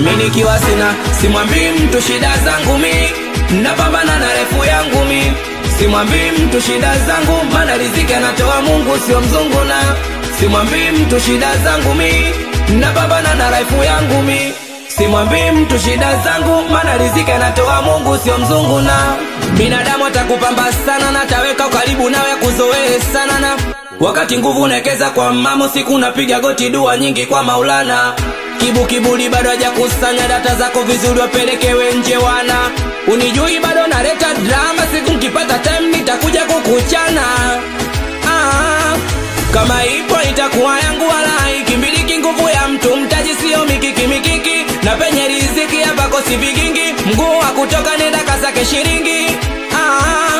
mi nikiwa sina simwambii mtu shida zangu mi napambana na refu yangu mi simwambii mtu shida zangu maana riziki anatoa mungu sio mzungu na simwambii mtu shida zangu mi napambana na refu yangu mi simwambii mtu shida zangu maana riziki anatoa mungu sio mzungu na binadamu atakupamba sana na taweka karibu nawe kuzoee sana na wakati nguvu unawekeza kwa mamo siku napiga goti dua nyingi kwa maulana kibu kiburi bado hajakusanya data zako vizuri wapelekewe nje wana unijui bado naleta drama siku nkipata time nitakuja kukuchana ah, kama ipo itakuwa yangu wala ikimbiliki nguvu ya mtu mtaji sio mikiki mikiki na penye riziki hapa kosi vigingi mguu wa kutoka nenda kasake shiringi ah,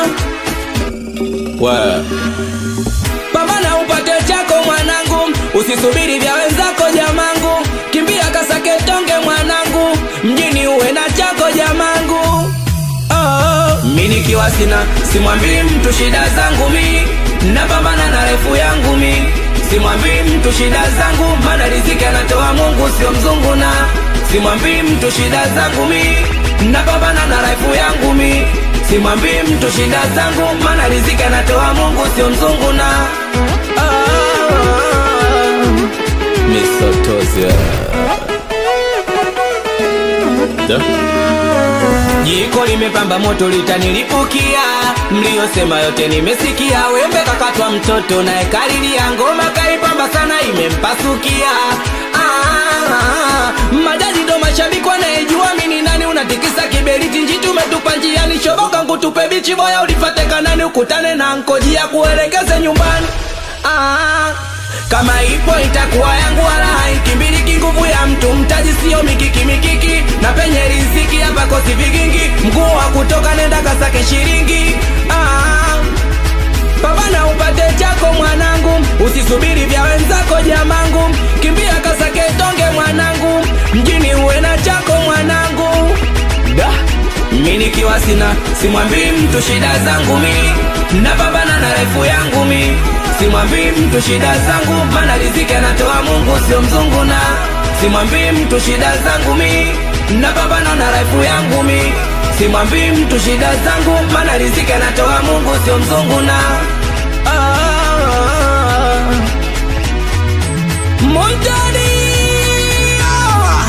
pambana upate chako mwanangu usisubiri vya wenzako jamangu kimbia kasake tonge mwanangu mjini uwe na chako jamangu oh, mi nikiwa sina simwambii mtu shida zangu mi napambana na refu yangu mi simwambii mtu shida zangu maana riziki anatoa mungu sio mzungu na simwambii mtu shida zangu mi napambana na refu yangu mi simwambii mtu shida zangu maana riziki anatoa mungu sio mzungu na ah, misotozia Jiko limepamba moto litanilipukia, mliyosema yote nimesikia. Wembe kakatwa mtoto naye kalilia, ngoma kaipamba sana imempasukia. Ah, majaji ndo mashabiki wanayejua mini nani, unatikisa kiberiti njitu umetupa njiani, shoboka ngutupe bichi boya, ulifate kanani, ukutane na nkojia kuelekeze nyumbani. Ah, kama ipo itakuwa yangu wala haikimbiliki nguvu ya mtu mtaji sio mikiki mikiki na penye riziki hapa kosi vigingi mguu wa kutoka nenda kasake shiringi ah, pambana upate chako mwanangu usisubiri vya wenzako jamangu kimbia kasake tonge mwanangu mjini uwe na chako mwanangu da mi nikiwa sina simwambii mtu shida zangu mi napambana na refu yangu mi simwambii mtu shida zangu maana riziki anatoa mungu sio mzungu na simwambii mtu shida zangu mi napambana na refu yangu mi simwambii mtu shida zangu maana riziki anatoa mungu sio mzungu na ah, Montani ah,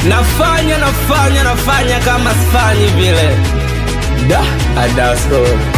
nafanya nafanya nafanya kama sifanyi vile da adasko